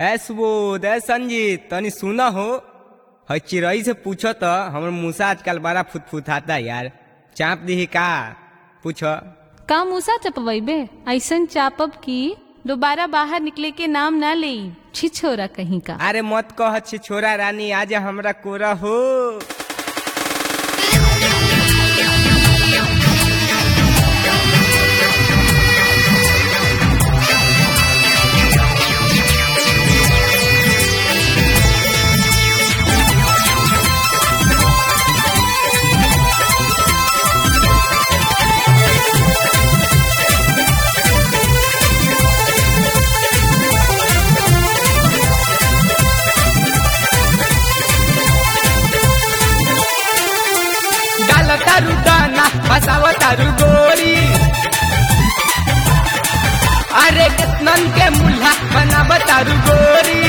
ए सुबोध ए संजीत तनी सुना हो है चिड़ई से पूछो तो हमर मूसा आजकल बड़ा फुतफुताता यार चाप दी का पूछो का मूसा चपवैबे ऐसन चापब की दोबारा बाहर निकले के नाम ना ले छिछोरा कहीं का अरे मत कह छी छोरा रानी आज हमरा कोरा हो डाल तारू दाना फसाव तारू गोरी अरे कितनन के मुल्हा बनाव तारू गोरी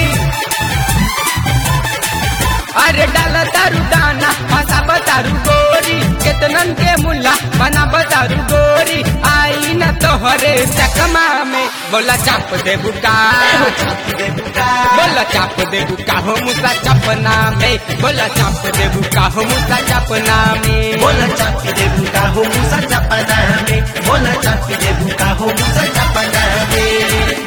अरे डाल तारू दाना फसाव तारू गोरी कितनन के मुल्हा बनाव तारू गोरी आई न तोहरे चकमा में बोला चाप दे बुका बोला चाप दे बुका हो मुसा चपना में बोला चाप दे बुका हो मुसा चपना में बोला चापी दे बुका हो मुसा चपना में बोला चापी दे बुका हो मुसा चपना में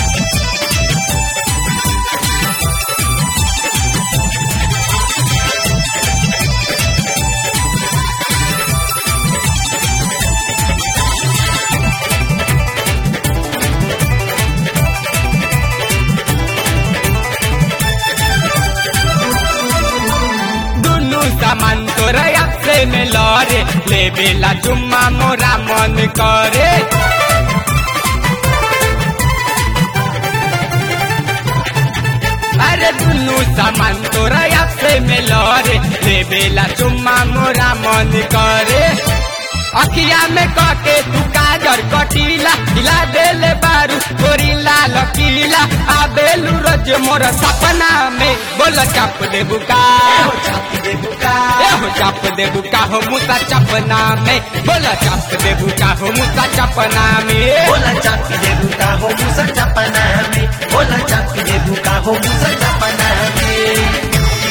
दुनु सामान तोरा से में लरे ले बेला जुम्मा मोरा मन करे अरे दुनु सामान तोरा से में लरे ले बेला जुम्मा मोरा मन करे अखिया में कके तू काजर कटीला हिला देले बारू गोरीला लकीला आबेलू रोज मोर सपना में बोल चाप दे बुका चापी दे बुका एहो चाप दे बुका हो मुसा चपना में बोल चाप दे बुका हो मुसा चपना में बोला चापी दे बुका हो मुसा चपना में बोला चापी दे बुका हो मुसा चपना में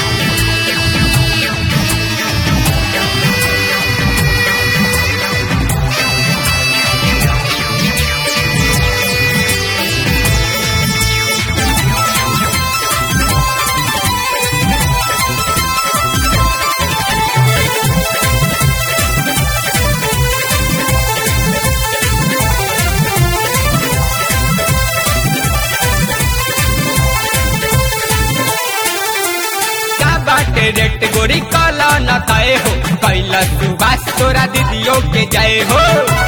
का बाटे रेट गोरी काला न तय हो कैला सुबास तोरा दीदियों के जय हो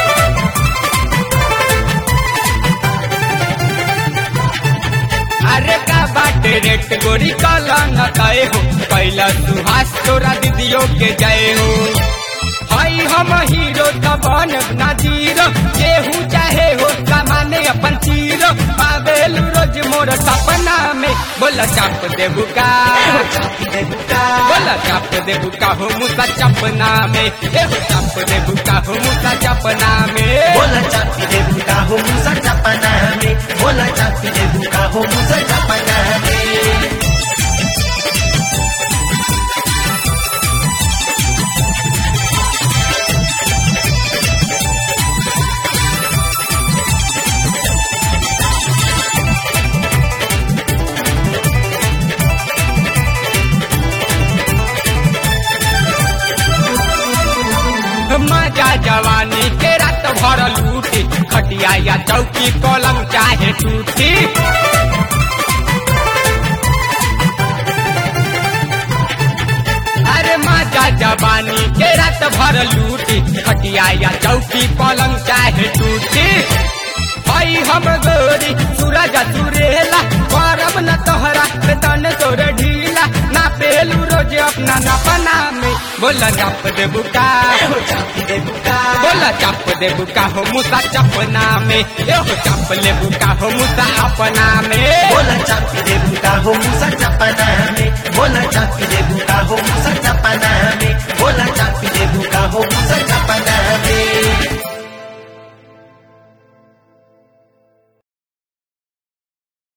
अरे का बाटे रेट गोरी काला न तय हो कैला सुहास तोरा दीदियों के जय हो हई हम हीरो तबन ना जीरो केहू चाहे हो सामाने अपन चीरो पावेल रोज मोर सपना में बोला चाप दे बुका चापी दे बुका बोला चाप दे बुका हो मुसा चपना में एहो चाप दे बुका हो मुसा चपना में बोला चापी दे बुका हो मुसा चपना में बोला चापी दे बुका हो मुसा चपना में मजा जवानी के रात भर लूटी खटिया या चौकी पलंग चाहे टूटी अरे मजा जवानी के रात भर लूटी खटिया या चौकी पलंग चाहे टूटी हई हम गोरी सूरज सुरेला करब न तोहरा तन तोर ढीला ना पेलू रोज अपना नपना में बोला चाप दे बुका चापी दे बुका बोला चाप दे बुका हो मुसा चपना में एहो चाप ले बुका हो मुसा अपना में बोला चापी दे बुका हो मुसा चपना में बोला चापी दे बुका हो मुसा चपना